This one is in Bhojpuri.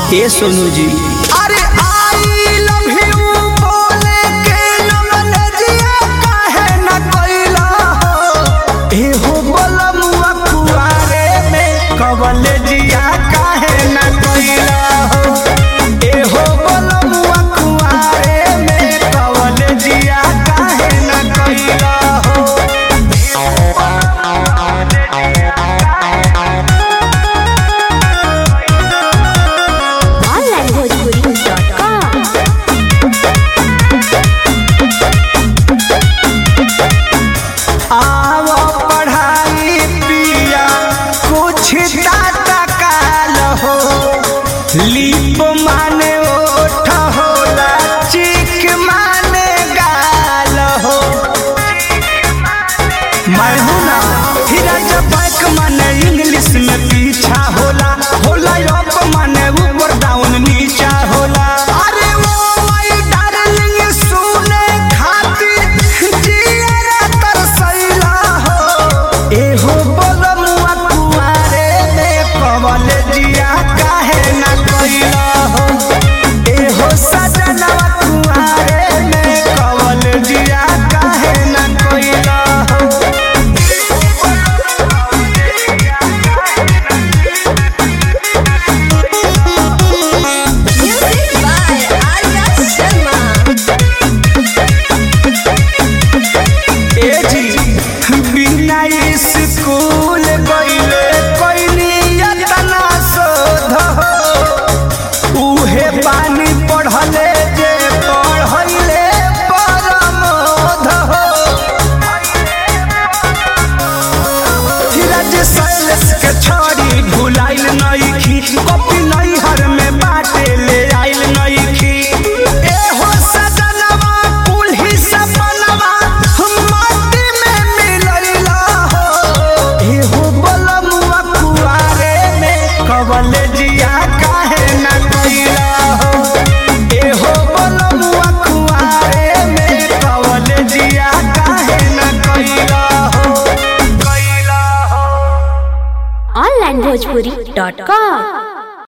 ए सोनू जी अरे आई लव यू बोले के नमनजिया काहे न कइला हो ए हो बोलमुआ कुआरे में कवलजिया काहे न कइला हो ए हो बोलमुआ कुआरे में कवलजिया काहे न कइला हो onlinebhojpuri.com आवो पढ़ाई पिया कुछ टाटा काल हो लीप माने ओठ होला चिक माने गाल हो मैं हूँ ना फिर जब बैक माने इंग्लिश में पीछा होला होला अप माने ऊपर डाउन नीचा होला अरे वो माय डार्लिंग सुने खातिर जियरा तरसैला हो ए हो बोलमुआ कुआरे में कवल जिया काहे ना कइला हो ए हो सजनवा कुआरे में कवल जिया काहे ना कइला हो Music by Arya Sharma. ए जी बिना स्कूल गइले कोइनी यतना शोध हो उहे पानी पढ़ले जे पढ़ैले परमोध हो धीरज सैलेश के छोड़ी भुलाइल नइखी कॉपी नैहर में बाटे ले आइल नइखी ए हो सजनवा कुल्ही सपनवा माटी में मिलैला हो ए हो बलमुआ कुआरे में कवल जिया काहे न कइला हो ए हो बलमुआ कुआरे में कवल जिया काहे न कइला हो कइला हो onlinebhojpuri.com